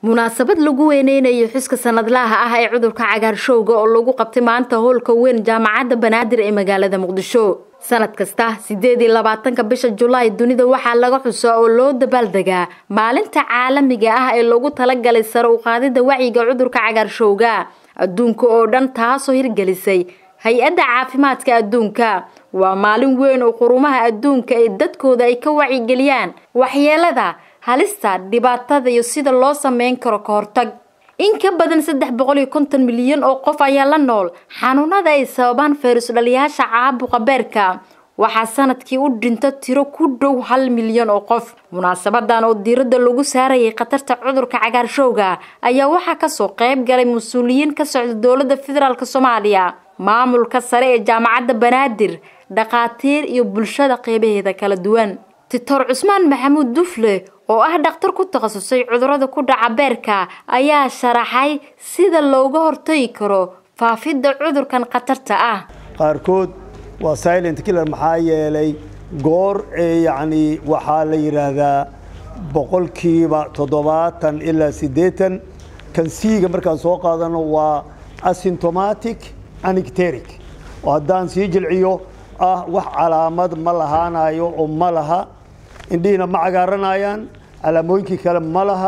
munaasabad lagu weyneynayo xuska sanadlaha ah ee cudurka cagaarshowga oo lagu qabtay maanta howlka weyn jaamacadda banaadir ee magaalada muqdisho sanad kasta sideed iyo labaatanka bisha julaay dunida waxaa laga xusaa oo loo dabaaldegaa maalinta caalamiga ah ee loogu talagalay sare u qaadida wacyiga cudurka cagaarshowga adduunka oo dhan taasoo hirgelisay hay-adda caafimaadka adduunka waa maalin weyn oo qurumaha adduunka ee dadkooda ay ka wacyigeliyaan waxyeelada halista dhibaatada iyo sida loo sameyn karo ka hortag in ka badan saddex boqol iyo konton milyan oo qof ayaa la nool xanuunada ay sababaan fayrus dhaliyaasha caabuqa beerka waxaa sanadkii u dhinta tiro ku dhow hal milyan oo qof munaasabadan oo diiradda lagu saarayay khatarta cudurka cagaarshowga ayaa waxaa kasoo qayb galay mas-uuliyiin ka socda dowladda federaalk soomaaliya maamulka sare ee jaamacadda banaadir dhakhaatiir iyo bulshada qeybaheeda kala duwan titor cusmaan maxamuud dufle oo ah dhakhtar ku takhasusay cudurada ku dhaca beerka ayaa sharaxay sida looga hortagi karo faafidda cudurkan khatarta ah qaarkood waa silent killer maxaa yeelay goor ee yacni waxaa la yidhaahdaa boqolkiiba toddobaatan ilaa siddeetan kan siiga markaan soo qaadano waa asymptomatic anicteric oo haddaan sii jilciyo ah wax calaamad ma lahaanayo oo ma laha indhihiina ma cagaaranayaan calaamooyinkii kale ma laha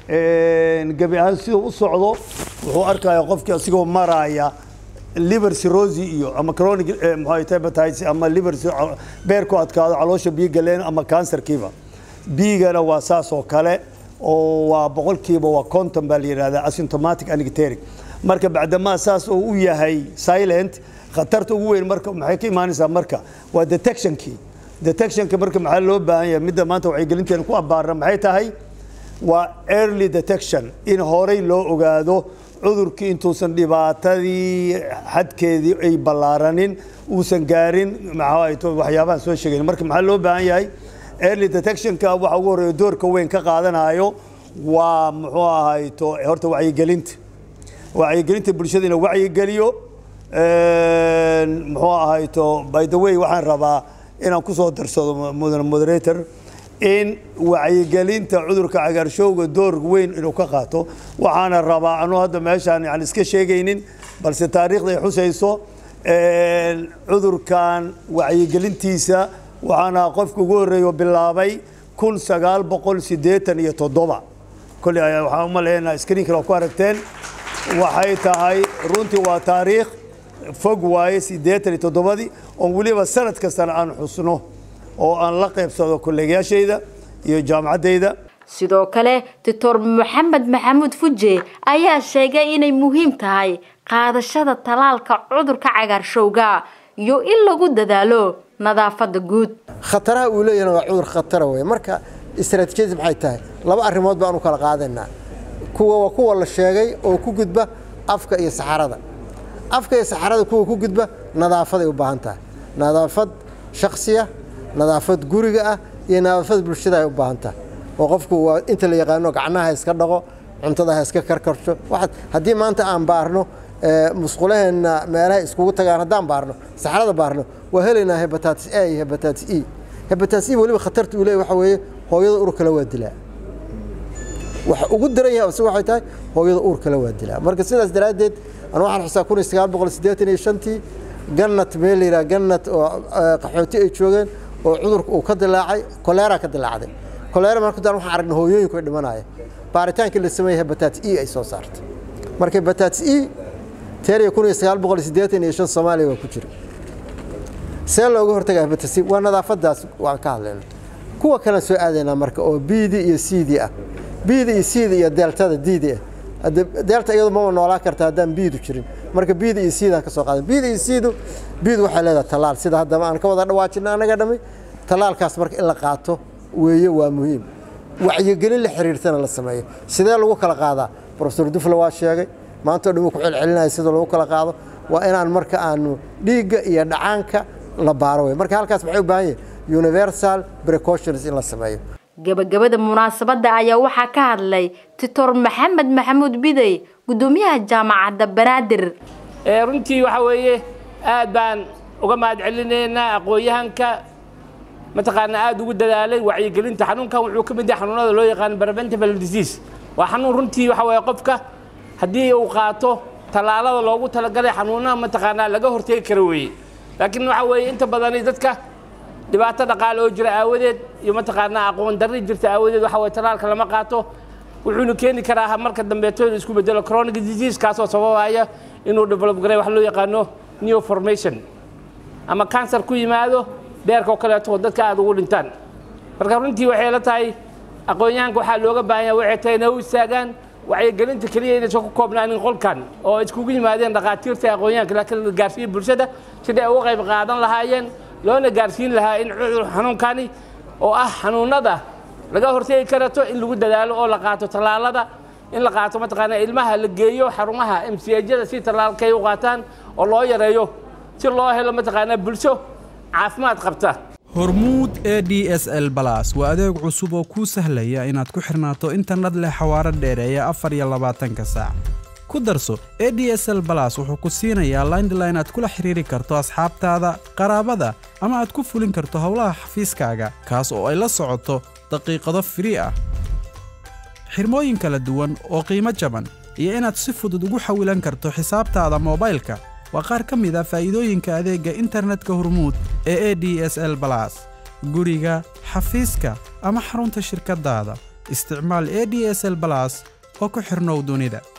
gebi ahaan siduu u socdo wuxuu arkaya qofkii asigoo maraya liver cirrhosis iyo ama chronic muxuu hepatitis ama liver beerku adkaado caloosha biyo galeen ama cancerkiiba bigana waa saas oo kale oo waa boqolkiiba waa conton baa la yidhahdaa asymptomatic anicteric marka bacdamaa saas oo u yahay silent khatarta ugu weyn marka maxay ka imaanaysaa marka waa detectionkii detectionka marka maxaa loo baahan yahay midda maanta wacyigelinteena ku abbaarna maxay tahay waa early detection in horey loo ogaado cudurkii intuusan dhibaatadii xadkeedii ay ballaaranin uusan gaarin maxaa waxyaabahan soo sheegayn marka maxaa loo baahan yahay early detectionka waxa ugu horreeya doorka weyn ka qaadanayo waa muxuu ahayto horta wacyigelinta wacyigelinta bulshada in la wacyigeliyo muxuu ahayto by the way waxaan rabaa inaan ku soo darsado mudan moderator in wacyigelinta cudurka cagaarshowga door weyn inuu ka qaato waxaana rabaa anuu hadda meeshaan yani iska sheegaynin balse taariikhda ay xusayso cudurkan wacyigelintiisa waxaana qofka ugu horreeyo bilaabay kun sagaal boqol siddeetan iyo toddoba kolley waxaan uma leeyahay screenkale oo ku aragteen waxay tahay runtii waa taariikh fog waaye siddeetan iyo toddobadii oon weliba sanad kastana aan xusno oo aan la qaybsado kolleegyaashayda iyo jaamacaddayda sidoo kale doctor maxamed maxamuud fuje ayaa sheegay inay muhiim tahay qaadashada talaalka cudurka cagaarshowga iyo in lagu dadaalo nadaafadda guud khataraha uu leeyahna waa cudur khatara wey marka istaraatiijiyadii maxay tahay laba arrimood baan u kala qaadaynaa kuwa waa kuwa la sheegay oo ku gudba afka iyo saxarada afka iyo saxarada kuwa ku gudba nadaafaday u baahan tahay nadaafad shaksiya nadaafad guriga ah iyo nadaafad bulshada ay u baahan tahay oo qofku waa inta la yaqaano gacnaha iska dhaqo cuntada ha iska karkarto haddii maanta aan baarno musqulaheenna meelaha iskugu tagaan haddaan baarno saxarada baarno waa helaynaa hebatatis a iyo hebatatis e hebatatis e weliba khatarta uu leeyahy waxa weeye hooyada uur kale waa dilaa waxa ugu daran yahay ase waxay tahay hooyada uur kale waa dilaa marka sidaas daraaddeed anu waxaan xusaa kun iyo sagaal boqol siddeetan iyo shantii gannat meel la yidhaha gannat oo qaxooti ay joogeen oo cudurka uu ka dilaacay koleera ka dilaacday koleera marka daan waxaan aragnay hooyooyinku ay dhimanaya baaritaankii la sameeyey hebatatis e ay soo saartay marka hebatatis e teeriya kun iyo sagaal boqol siddeetan iyo shan soomaaliya waa ku jira see looga hortagaa hebatatis e waa nadaafadaas waan ka hadlayna kuwa kalean soo aadaynaa marka oo bidi iyo cd ah bida iyo cda iyo deeltada didi ah deelta iyadu mama noolaa karta haddaan biidu jirin marka biida iyo cdaan ka soo qaadan biida iyo cdu biidu waxay leedahay tallaal sida haddaba aan ka wada dhawaajina anaga dhammi tallaalkaas marka in la qaato weeye waa muhiim wacyigelin la xiriirtana la sameeyo sidee lagu kala qaadaa profesor dufle waa sheegay maanta o dhan wuu ku celcelinaya sida lagu kala qaado waa inaan marka aanu dhiigga iyo dhacaanka la baaro wey marka halkaas maxay u baahan yahay universal precautions in la sameeyo gabagabada munaasabadda ayaa waxaa ka hadlay titor maxamed maxamuud bidey guddoomiyaha jaamacadda banaadir runtii waxa weeye aad baan uga mahad celinaynaa aqoon-yahanka mataqaanaa aada ugu dadaalay wacyigelinta xanuunkan wuxuu ka mid yahay xanuunada loo yaqaano preventable disease waa xanuun runtii waxa weeye qofka haddii uu qaato tallaalada loogu talagalay xanuunaha mataqaanaa laga hortegi kara weeye laakiin waxa weeye inta badani dadka dhibaato dhaqaale oo jira aawadeed iyo mataqaanaa aqoon darri jirta aawadeed waxa weye tallaalka lama qaato wuxuuna keeni karaa marka dambeeto inuu isku bedelo chronic disease kaasoo sababaya inuu develop garay wax loo yaqaano neoformation ama cancer ku yimaado beerka oo kaleeto oo dadka aada ugu dhintaan marka runtii waxay la tahay aqoon-yahanka waxaa looga baahan yahay waxay tahay inay u istaagaan wacyigelinta keliya inaysan ku koobnaanin qolkan oo iskugu yimaadeen dhakhaatiirta aqoon-yahanka laakiin la gaarsiiyo bulshada sidai ay uga qayb qaadan lahaayeen loona gaarsiin lahaa in xanuunkani oo ah xanuunada laga hortegi karato in lagu dadaalo oo la qaato tallaalada in la qaato mataqaanaa ilmaha la geeyo xarumaha mcjada si tallaalkay u qaataan oo loo yareeyo si loo helo mataqaanaa bulsho caafimaad qabta hormuud e d s l balas waa adeeg cusub oo kuu sahlaya inaad ku xirnaato internet leh xawaaro dheereeya afar iyo labaatanka saac ku darso e d s l balas wuxuu ku siinayaa laindline aad kula xiriiri karto asxaabtaada qaraabada ama aad ku fulin karto howlaha xafiiskaaga kaas oo ay la socoto daqiiqado firii ah xirmooyin kala duwan oo qiimo jaban iyo inaad si fudud ugu xawilan karto xisaabtaada moobaylka waa qaar ka mid a faa'iidooyinka adeegga internetka hormuud ee e d s l balas guriga xafiiska ama xarunta shirkaddaada isticmaal e d s l balas oo ku xidhnow dunida